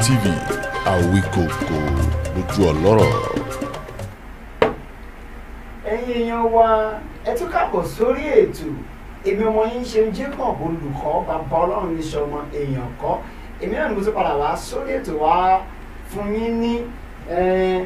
TV Àwíkòkò lójú ọlọ́rọ̀. ẹ̀yin èèyàn wa ẹ tún káàbọ̀ sórí ètò èmi ọmọ yín ṣe ń Jacob olùkọ́ bàbá ọlọ́run ní sọmọ èèyàn kọ́ èmi náà ni mo ti padà wá sórí ètò wá fún yín ní eh,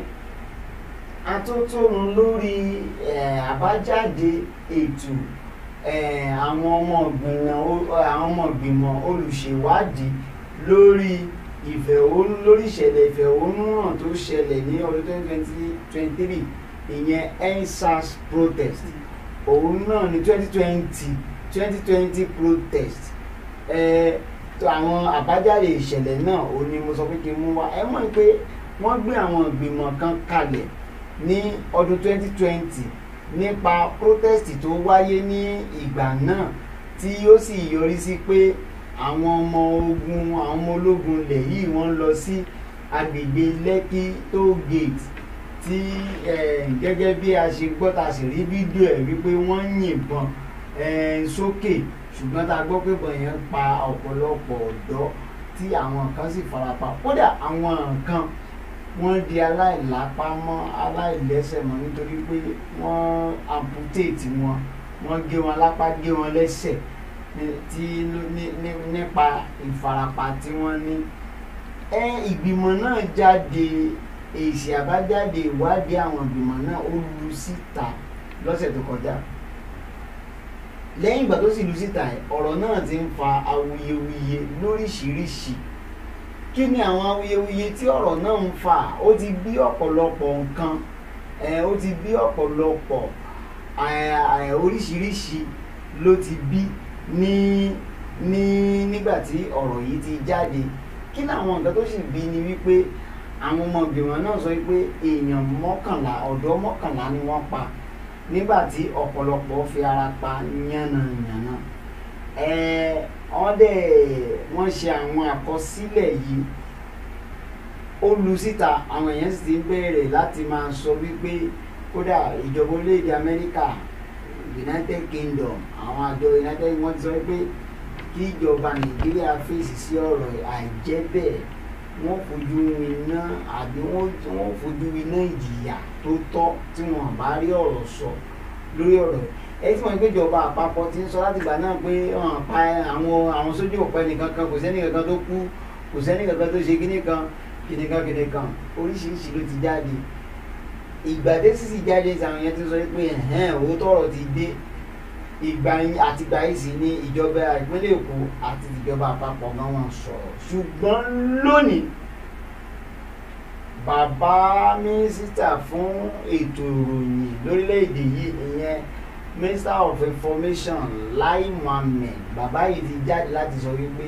atótónu lórí eh, àbájáde ètò eh, àwọn ọmọ ìgbìmọ̀ àwọn ọmọ ìgbìmọ̀ olùṣèwádìí lórí ìfẹ̀hónú lórí ìṣẹ̀lẹ̀ ìfẹ̀hónúhàn tó ṣẹlẹ̀ ní ọdún twenty twenty three ìyẹn endsars protest òun náà ní twenty twenty twenty twenty protest ẹ tó àwọn àbájáde ìṣẹ̀lẹ̀ náà òun ni mo sọ pé kí n mú wá ẹ mọ̀ pé wọ́n gbé àwọn ìgbìmọ̀ kan kalẹ̀ ní ọdún twenty twenty nípa protest tó wáyé ní ìgbà náà tí ó sì yọrí sí pé àwọn ọmọ ogun àwọn ọmọ ológun ilẹ̀ yìí wọ́n lọ sí agbègbè Lekki toll gate tí gẹ́gẹ́ bí a ṣe gbọ́ ta sì rí fídíò ẹ̀ wípé wọ́n ń yìnbọn sókè ṣùgbọ́n ta gbọ́ pé bọ̀n yẹn pa ọ̀pọ̀lọpọ̀ ọ̀dọ́ tí àwọn kan sì farapa kódà àwọn kan wọ́n di aláìlápá mọ́ aláìlẹ́sẹ̀ mọ́ nítorí pé wọ́n amputate wọn wọ́n gé wọn lápá gé wọn lẹ́sẹ̀ tí nípa ìfarapa tí wọ́n ní ìgbìmọ̀ náà jáde èsì àbájáde ìwádìí àwọn ìgbìmọ̀ náà ó lu síta lọ́sẹ̀ tó kọjá lẹ́yìn ìgbà tó sì lu síta ọ̀rọ̀ náà ti ń fa awuyewuye lóríṣiríṣi kí ni àwọn awuyewuye tí ọ̀rọ̀ náà ń fà ó ti bí ọ̀pọ̀lọpọ̀ nǹkan ó ti bí ọ̀pọ̀lọpọ̀ oríṣiríṣi ló ti bí ní ní nígbà tí ọ̀rọ̀ yìí ti jáde kí làwọn nǹkan tó sì bí ni wípé àwọn ọmọ ìgbìmọ̀ náà sọ pé èèyàn mọ́kànlá ọ̀dọ́ mọ́kànlá ni wọ́n pa nígbà tí ọ̀pọ̀lọpọ̀ fi ara pa yánnayànna wọ́n dẹ̀ wọ́n ṣe àwọn àkọsílẹ̀ yìí ó lu síta àwọn èèyàn sì ti bẹ̀rẹ̀ láti máa sọ wípé kódà ìjọba orílẹ̀-èdè Amẹ́ríkà United Kingdom àwọn àjọ United wọ́n ti sọ pé kí ìjọba Nàìjíríà fèsì sí ọ̀rọ̀ àìjẹ́ bẹ́ẹ̀ wọ́n fojú winá àbí wọ́n fojú winá ìjìyà tó tọ́ tí wọ́n bá rí ọ̀rọ̀ sọ lórí ọ̀rọ̀ ẹ tí wọ́n ń péjọba àpapọ̀ ti ń sọ láti ìgbà náà pé pa àwọn àwọn sójú òpó ẹnìkan kan kò sẹ́ni kankan tó kú kò sẹ́ni kankan tó ṣe kíní kan kíní kan kíní kan oríṣiríṣi ló ti jáde ìgbà dé sísì jáde àwọn yẹn ti sọ pé ẹ̀hẹ́n òótọ́ ọ̀rọ̀ ti dé ìgbà yín àti ìgbà yìí sì ni ìjọba ìpínlẹ̀ Èkó àti ìjọba àpapọ̀ gan wọn sọ̀rọ̀ ṣùgbọ́n lónìí bàbá mínísítà fún ètò ìròyìn lórílẹ̀‐èdè yìí ìyẹn minister of information Lai Mohammed bàbá yìí ti jáde láti sọ wípé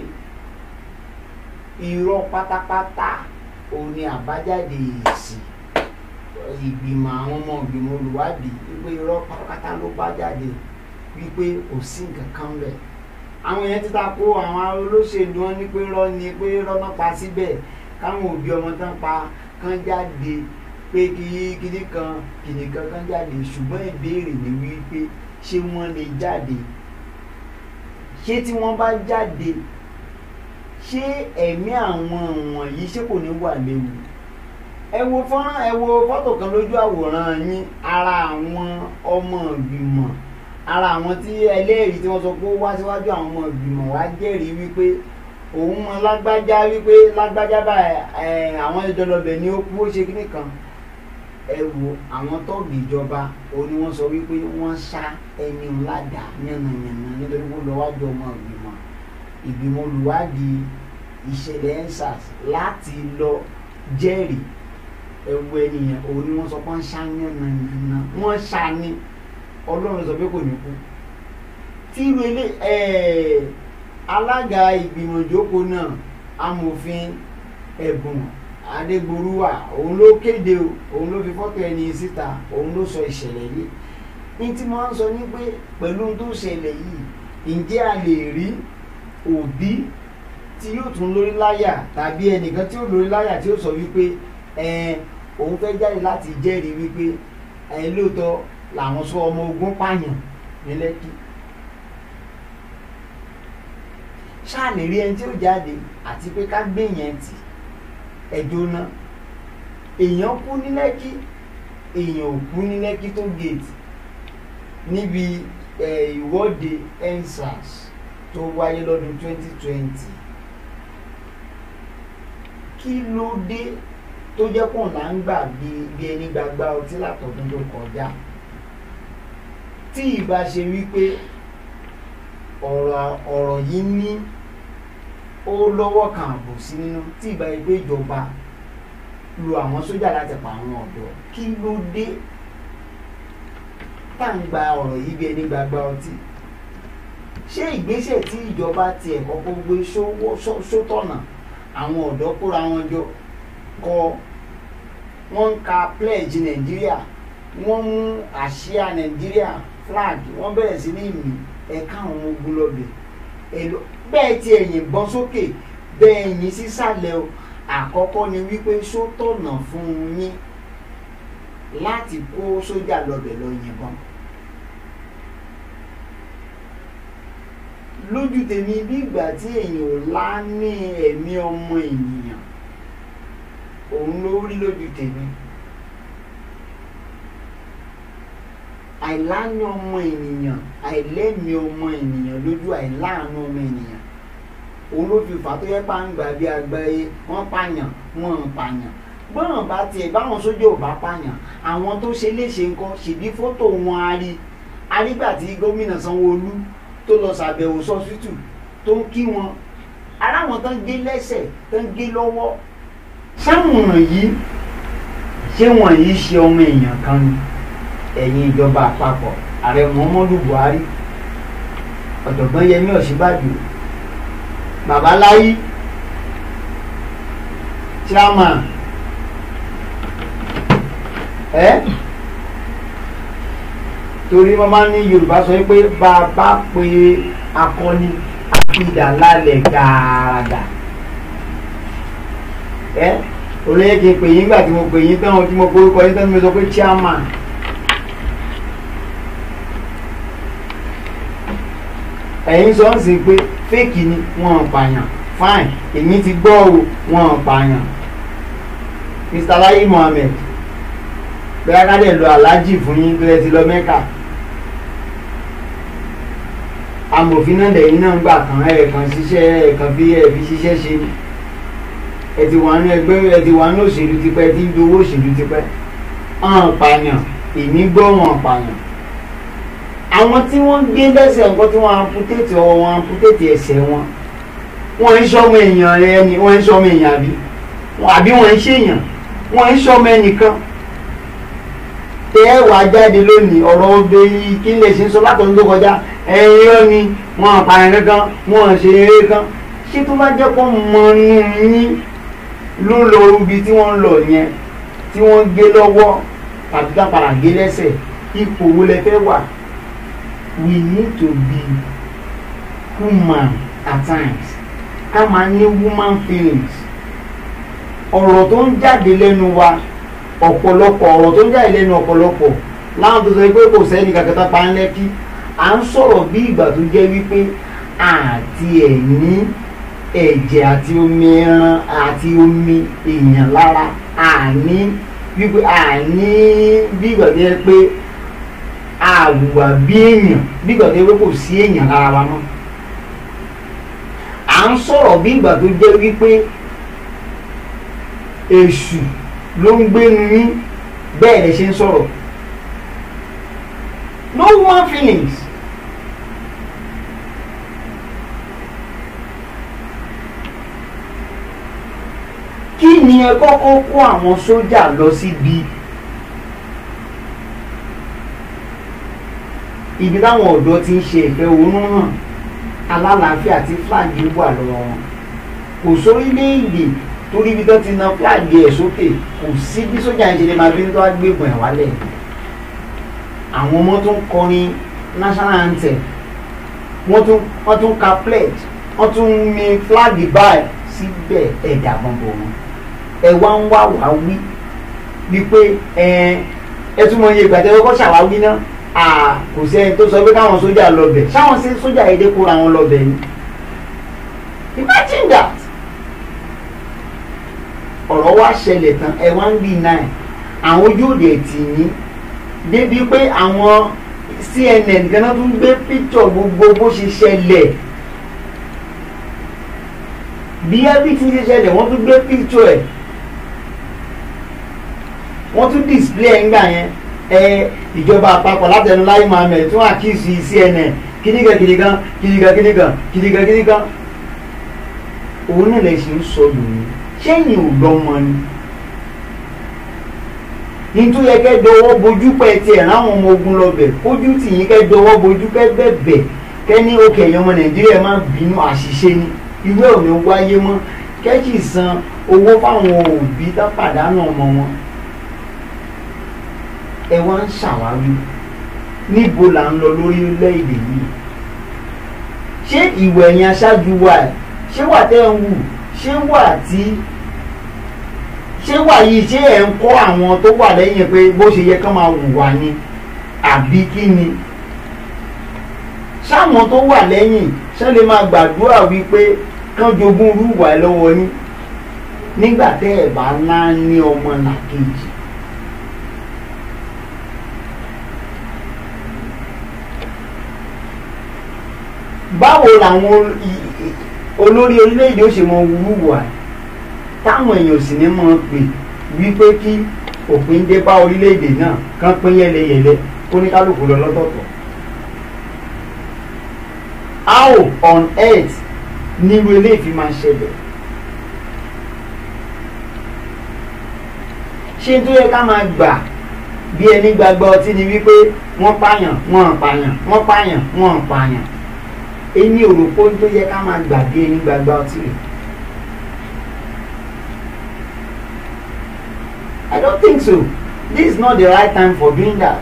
irọ́ pátápátá òun ni àbájáde èsì ìgbìmọ̀ àwọn ọmọ ìgbìmọ̀ olùwádìí wípé irọ́ pátápátá ló bá jáde wípé kò sí nǹkan kan bẹ̀. àwọn yẹn ti ta ko àwọn olóṣèlú wọn ní pé rọ́ ni pé rọ́ náà pa síbẹ̀ káwọn òbí ọmọ tán pa kán jáde pé kí kíní kan kìnì kan kan jáde ṣùgbọ́n ìbéèrè ni wípé ṣé wọ́n lè jáde ṣé tí wọ́n bá jáde ṣé ẹ̀mí àwọn wọ̀nyí ṣé kò ní wà léwu ẹ wo fọ́nrán ẹ wo fọ́tò kan lójú àwòrán yín ara àwọn ọmọ ìgbìmọ̀ ara àwọn tí ẹlẹ́rìí tí wọ́n sọ pé ó wá síwájú àwọn ọmọ ìgbìmọ̀ wá jẹ́rìí wípé òun mọ lágbájá wípé lágbájá báyìí àwọn ìjọlọbẹ̀ ni ó kú ó ṣe kíní kan ẹ wo àwọn tọ́ọ̀gì ìjọba òun ni wọ́n sọ wípé wọ́n ṣá ẹni ńláda yànnàyànnà nítorí pé lọ́wájú ọmọ ìgbìmọ̀ ìgbìmọ̀ olùwádìí ìṣẹ̀lẹ̀ ensars láti lọ jẹ́rìí ẹ wo ẹnìyàn òun ni wọ́n sọ pé wọ́n ṣá yànnàyànnà wọ́n ṣá ní ọlọ́run sọ pé kò ní kú tí irú ilé alága ìgbìmọ̀ ìjókòó náà amòfin ẹ̀bùn adégbòrúwà òun ló kéde òun ló fi fọ́tò ẹni síta òun ló sọ ìṣẹ̀lẹ̀ yìí ní tí wọ́n ń sọ ní pé pẹ̀lú tó ṣẹlẹ̀ yìí ǹjẹ́ a lè rí òbí tí yóò tún lórí láyà tàbí ẹnìkan tí ó lórí láyà tí ó sọ wípé òun fẹ́ jáde láti jẹ́rìí wípé lóòótọ́ làwọn sọ ọmọ ogun pààyàn ní Lẹ́kì ṣáà lè rí ẹni tí ó jáde àti pé ká gbé yẹn tì ẹjọ́ náà èèyàn kú ní lẹ́kí èèyàn ò kú ní lẹ́kí tó gèètì níbi eh, ìwọ́de endsars tó wáyé lọ́dún 2020 kí ló dé tó jẹ́ pọ̀ là ń gbà bí bí ẹni gbagba ọtí látọ̀dún tó kọjá tí ìbá ṣe wípé ọ̀rọ̀ ọ̀rọ̀ yìí ní ó lọ́wọ́ kan àbò sí nínú tí ìbá yìí pé ìjọba lu àwọn sójà láti pa àwọn ọ̀dọ́ kí ló dé tá à ń gba ọ̀rọ̀ yìí bí ẹni gbagba ọtí ṣé ìgbésẹ̀ tí ìjọba tiẹ̀ kọ́kọ́ gbé sówó- só- sótọ̀nà àwọn ọ̀dọ́ kóra wọn jọ kọ wọ́n ń ka pledge nàìjíríà wọ́n mú àsíá nàìjíríà flag wọ́n bẹ̀rẹ̀ sí ní ìmì ẹ̀ka àwọn ọmọ ogun lọ́bẹ̀ èlò bẹ́ẹ̀ tí ẹ̀yìn gbọ́n sókè bẹ́ẹ̀ yìn sísàlẹ̀ o àkọ́kọ́ ni wípé sótọ̀nà fún yín láti kó sójà lọ́bẹ̀ lọ yìnbọn. lójú tèmi bí ìgbà tí èèyàn ò lá ní ẹ̀mí ọmọ ènìyàn òun ló rí lójú tèmi àìláàánú ọmọ ènìyàn àìlẹ́mí ọmọ ènìyàn lójú àìláàánú ọmọ ènìyàn òun ló fi fà á tó yẹ pa ń gbà bí agbáyé wọ́n pààyàn wọ́n ń pààyàn gbọ́n bá tiẹ̀ báwọn sójà ò bá pààyàn àwọn tó ṣe léṣe nǹkan ṣèbí fọ́tò wọn a rí arígbà tí gómìnà Sanwó-Olú tó lọ ṣàbẹ̀wò sọ́sítù tó ń kí wọn aráwọn tó ń gé lẹ́sẹ̀ tó ń gé lọ́wọ́ sáwọn yìí ṣé wọn yìí ṣe ọmọ èèyàn kan ni ẹ̀yin ìjọba àpapọ̀ ààrẹ Muhammadu Buhari ọ̀jọ̀gbọ́n Yẹmí Ọ̀ṣínbàjò babaláyí chairman ẹ torí wọn máa ń ní Yorùbá sọ pé bá a bá pe akọni àpidà lálẹ́ gàràgà ẹ olóyè kí n pè yín nígbà tí mo pè yín tán tí mo porúkọ yín tán tí mo sọ pé chairman ẹ̀yin sọ ń sìn pé fake ni wọ́n ń pààyàn fine èmi ti gbọ́ o wọ́n ń pààyàn Mr. Layi Mohammed bẹ́ẹ̀ ká dẹ̀ lọ aláàjì fún yín tó yẹ ti lọ mẹ́kà amòfin náà lẹ́yìn náà gbà kan ẹ̀ẹ̀kan ṣiṣẹ́ ẹ̀ẹ̀kan fi ẹ̀ fi ṣiṣẹ́ ṣe ni ẹ ti wà ní ẹgbẹ́ ẹ ti wà ní òṣèlú tipẹ́ ẹ ti ń dowó òṣèlú tipẹ́ ọ̀n pààyàn èmi gbọ́ wọn pààyàn àwọn tí wọ́n gbé lẹ́sẹ̀ nǹkan tí wọ́n amputéètì ọwọ́ wọn amputéètì ẹsẹ̀ wọn wọ́n ń sọmọ èèyàn ẹni wọ́n ń sọmọ èèyàn àbí àbí wọ́n ń ṣèèyàn wọ́n ń sọmọ ẹnìkan tẹ ẹ wà jáde lónìí ọ̀rọ̀ ọdẹ yìí kí lè ṣe sọ látọ̀dún tó kọjá ẹ̀yin rẹ ni wọ́n àpààyàn kankan wọ́n ṣe eré kan ṣé tó bá jẹ́ kó mọ inú yín ló lọ ibi tí wọ́n ń lọ yẹn tí wọ́n gé lọ́wọ́ tàbí ká padà gé lẹ́sẹ̀ ipò wo lẹ fẹ́ wà we need to be human at times ká máa ní woman feelings ọ̀rọ̀ tó ń jáde lẹ́nu wa ọ̀pọ̀lọpọ̀ ọ̀rọ̀ tó ń jáde lẹ́nu ọ̀pọ̀lọpọ̀ láwọn tó sọ pé kò sẹ́ni kankan pa ń lẹ́kí à ń sọ̀rọ̀ bí ìgbà tó jẹ́ wípé àti ẹ̀ ní ẹ̀jẹ̀ àti omi ẹran àti omi èèyàn lára àní wípé àní bí ìgbà tó yẹ pé àwùwà bí èèyàn bí ìgbà tó yẹ pé kò sí èèyàn lára wa mọ́ à ń sọ̀rọ̀ bí ìgbà tó jẹ́ wípé èṣù ló ń gbénu yín bẹ́ẹ̀ lè ṣe ń sọ̀rọ̀ no one feelings kí ni ẹ kọ́kọ́ kó àwọn sójà lọ síbi ibi táwọn ọ̀dọ́ ti ń ṣe ìfẹ̀hónú hàn alálàáfíà tí fúlàgì wà lọ́wọ́ wọn kò sórílẹ̀-èdè torí ibi tó ti na fúlàgì ẹ̀ sókè kò sí bí sójà ń ṣe lè máa fi ń tó agbébọn ẹ̀ wálẹ̀ àwọn ọmọ tó ń kọrin national anthem wọ́n tún wọ́n tún ka pledge wọ́n tún mi fúlàgì báyìí síbẹ̀ ẹ̀dà gbọ̀ngbọ̀n wọn ẹ wá ń wá wá wí wípé ẹ ẹ tún mọ iye ìgbà tẹ kọ́kọ́ ṣàwáwí náà à kò sẹ́ni tó sọ pé káwọn sójà lọ bẹ̀ ṣáwọn sí sójà èdè kóra wọn lọ bẹ̀ ni imagine that ọ̀rọ̀ wá ṣẹlẹ̀ tán ẹ wá ń bì náà àwọn ojú òde tì yín débi pé àwọn CNN ganan tún gbé píktọ̀ gbogbo bó ṣe ṣẹlẹ̀ bí everything ṣe ṣẹlẹ̀ wọ́n tún gbé píktọ̀ ẹ̀ wọ́n tún display ẹ̀ ńgbà yẹn ẹ ìjọba àpapọ̀ látẹnu láì mohammed tún àkíyèsí CNN kìnìkan kìnìkan kìnìkan kìnìkan kìnìkan kìnìkan òun náà lè ṣe ń sọ lòun ṣẹ́yìn ò lọ́mọ ni nítorí yẹ kẹ́ dọwọ́ bojú pẹ́ tiẹ̀ láwọn ọmọ ogun lọ́bẹ̀ kójú tì yín kẹ́ dọwọ́ bojú kẹ́ bẹ̀bẹ̀ kẹ́ ní òkè ẹ̀yàn ọmọ nàìjíríà má bínú àṣìṣe ni ìwé ò ní wáyé mọ́ kẹ́kì san owó fáwọn òbí tó pàdánù ọmọ wọn ẹ wá ń ṣàwárí níbo là ń lọ lórílẹ̀‐èdè yìí ṣé ìwẹ̀ ẹ̀yìn aṣáájú wa ẹ̀ ṣé wà tẹ́ ń wù ṣé wà tí ṣé wà yìí ṣé ẹ̀ ń kọ́ àwọn tó wà lẹ́yìn pé bó ṣe yẹ kán máa wù wá ni àbí kí ni sáwọn tó wà lẹ́yìn ṣé lè máa gbàdúrà wípé kán jogún rúwà lọ́wọ́ yín nígbà tẹ́ ẹ̀ bá ná ní ọmọ làkejì. báwo làwọn olórí orílẹ̀-èdè ó ṣe mọ wúwà táwọn èèyàn sì ní mọ̀ pé wípé kí òpin dé bá orílẹ̀-èdè náà kán pín yẹlẹyẹlẹ kó ní kálukú lọ lọ́tọ̀ọ̀tọ̀. how on earth nírú eléyìí fi máa ṣẹlẹ̀? ṣé tó yẹ ká máa gbà bí ẹni gbàgbọ́ ọtí ni wípé wọ́n pààyàn wọ́n pààyàn wọ́n pààyàn wọ́n pààyàn èmi ò rò pé tó yẹ ká máa gbà bí ẹni gbàgbọ́ ọtí rẹ̀. I don't think so. This is not the right time for doing that.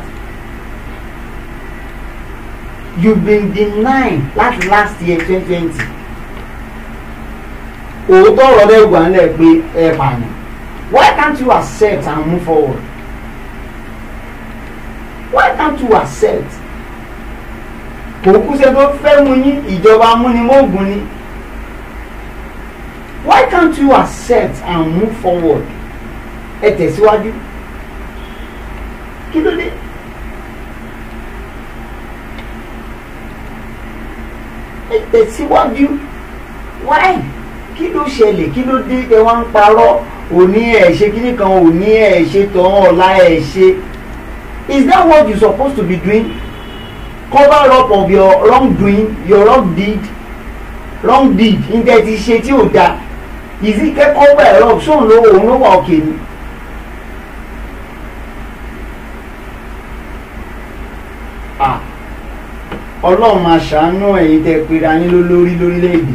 You've been denying láti last year twenty twenty. Òótọ́ ọ̀rọ̀ rẹ̀ wà nílẹ̀ pé ẹ pààyàn. Why can't you accept and move forward? Why can't you accept? Kò kú ṣe tó fẹ́ mu yín ìjọba amúnimóògùn ni. Why can't you accept and move forward? ẹ tẹ̀síwájú kí ló dé ẹ tẹ̀síwájú wáì kí ló ṣẹlẹ̀ kí ló dé ẹ wá ń parọ́ òní ẹ̀ ṣe kíní kan òní ẹ̀ ṣe tán ọ̀la ẹ̀ ṣe is that what you supposed to be doing cover up of your wrong doing your wrong deed wrong deed níta ti ṣe tí ò da ìsì kẹ́kọ̀ọ́ bẹ̀rẹ̀ lọ sóun ló òun ló wà òkè ni. ọlọ́run máa ṣàánú ẹ̀yin tẹ́ pera yín lólórí lórílẹ̀‐èdè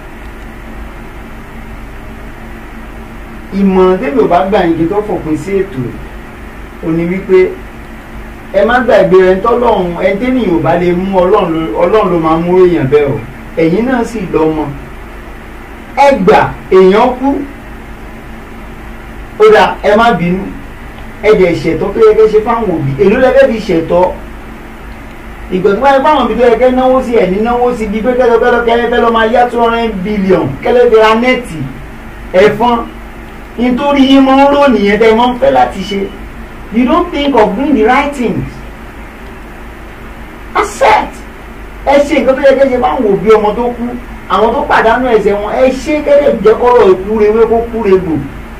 ìmọ̀ràn tẹ́lẹ̀ ò bá gbà yín kí tó fòpin sí ètò ò ní wípé ẹ má gbàgbé ẹ tọ́lọ́run ẹ tẹ́nìyàn ò bá lè mú ọlọ́run ló máa mú èèyàn bẹ́ẹ̀ o ẹ̀yin náà sì lọ́mọ ẹ gbà èèyàn kú ó dà ẹ má bínú ẹ dẹ̀ ṣètọ́ tó yẹ kẹ́ ṣe fáwọn òbí èló lẹ́fẹ́ fi ṣètọ́ ìgbà tó báyìí fáwọn ibi tó yẹ kẹ́ náwó sí ẹ̀ ní náwó sí ibi pé kẹ́lẹ́kẹ́lẹ́ kẹ́lẹ́fẹ́ lọ́ máa yá two hundred billion kẹ́lẹ́fẹ́ ra nẹ́ẹ̀tì ẹ̀fọn nítorí yín mọ́ ń rò nìyẹn tẹ́ ẹ mọ́ ń fẹ́ láti ṣe you don't think of doing the right things accept ẹ ṣe nǹkan tó yẹ kẹ́ ṣe fáwọn òbí ọmọ tó kú àwọn tó pàdánù ẹsẹ̀ wọn ẹ ṣe kẹ́lẹ́ jẹ́kọ́rọ̀ ìkúrewé kó kúregbò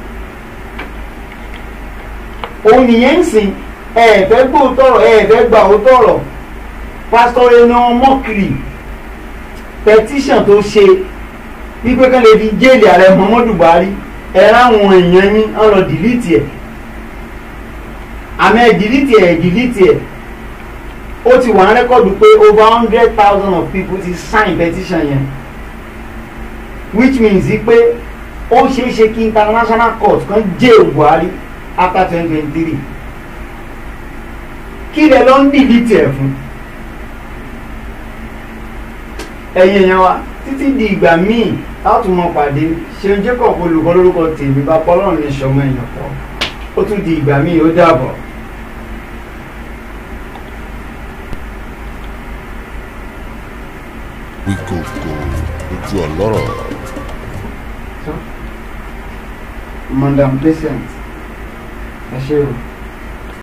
òun nìyẹn ń sìn ẹ fẹ́ gbóòtọ̀rọ̀ ẹ fẹ́ gbà òótọ́rọ̀ pásítọ̀ ẹnu mọ́kìrì pẹtíṣàn tó ṣe wípé kán lè fi jéèlì ààrẹ Muhammadu Buhari ẹ ráwọn èèyàn yín ń lọ dìlítì ẹ̀ àmọ́ ẹ dìlítì ẹ̀ dìlítì ẹ̀ ó ti wà ń rẹ́kọ̀dù pé over hundred thousand of people ti sign petition yẹn which means pé ó ṣeé ṣe kí international court kan jail Buhari after twenty twenty three kí lẹ lọ ń dìlítì ẹ̀ fún ẹ̀yin èèyàn wa títí di ìgbà míì láti mọ pàdé ṣeun Jacob olùkọ́ lórúkọ tèmi bá pọ́lọ́run ní sọmọ èèyàn kọ́ ó tún di ìgbà míì ó dàbọ̀. Wíkòkò ojú ọlọ́rọ̀. madam patient ẹ ṣé o.